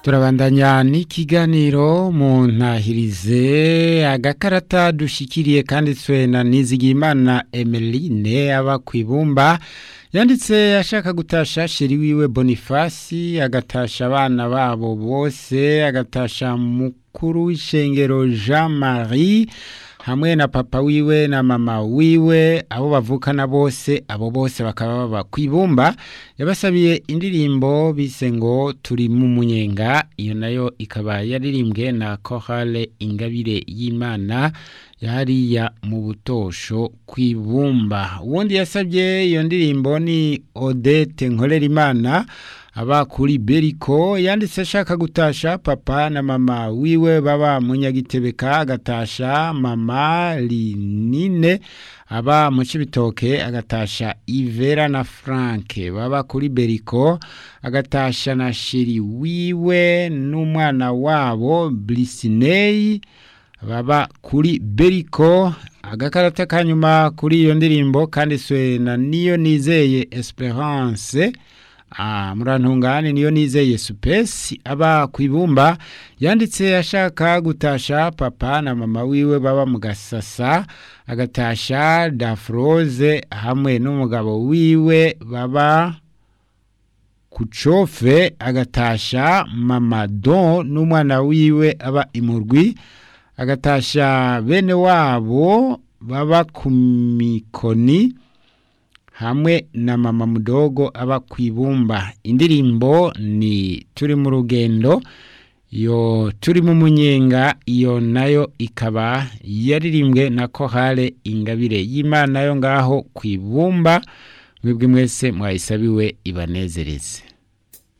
turabandanya n'ikiganiro mu ntahirize agakarata dushikiriye kanditswe na nizigimana emeline aba ku ibumba yanditse ashaka gutasha sheri wiwe bonifasi agatasha abana babo bose agatasha mukuru w'ishengero jean marie hamwe na papa wiwe na mama wiwe abo bavukana bose abo bose bakaba baba ku ibumba yabasabiye indirimbo bise ngo turi mu munyenga iyo nayo ikaba yaririmbwe na korale ingabire y'imana yariya mu butosho ku ibumba uwundi yasabye iyo ndirimbo ni odete nkorerimana aba kuri beriko yanditse ashaka gutasha papa na mama wiwe baba munyagitebeka agatasha mama linine aba mu cibitoke agatasha ivera na franke baba kuri beriko agatasha na shiri wiwe n'umwana wabo blisineyi baba kuri beriko agakarata kanyuma kuri iyo ndirimbo kanditswe na niyo nizeye esperance Ah, murantungane niyo nizeye supesi aba ku ibumba yanditse ashaka gutasha papa na mama wiwe baba mu gasasa agatasha dafroze hamwe n'umugabo wiwe baba ku cofe agatasha mama don n'umwana wiwe aba imurwi agatasha bene wabo baba ku mikoni hamwe na mama mudogo aba ku ibumba indirimbo ni turi mu rugendo yo turi mu munyenga iyo nayo ikaba yaririmbwe na kohale ingabire y'imana yo ngaho ku ibumba mwebwe mwese mwayisabiwe ibanezereze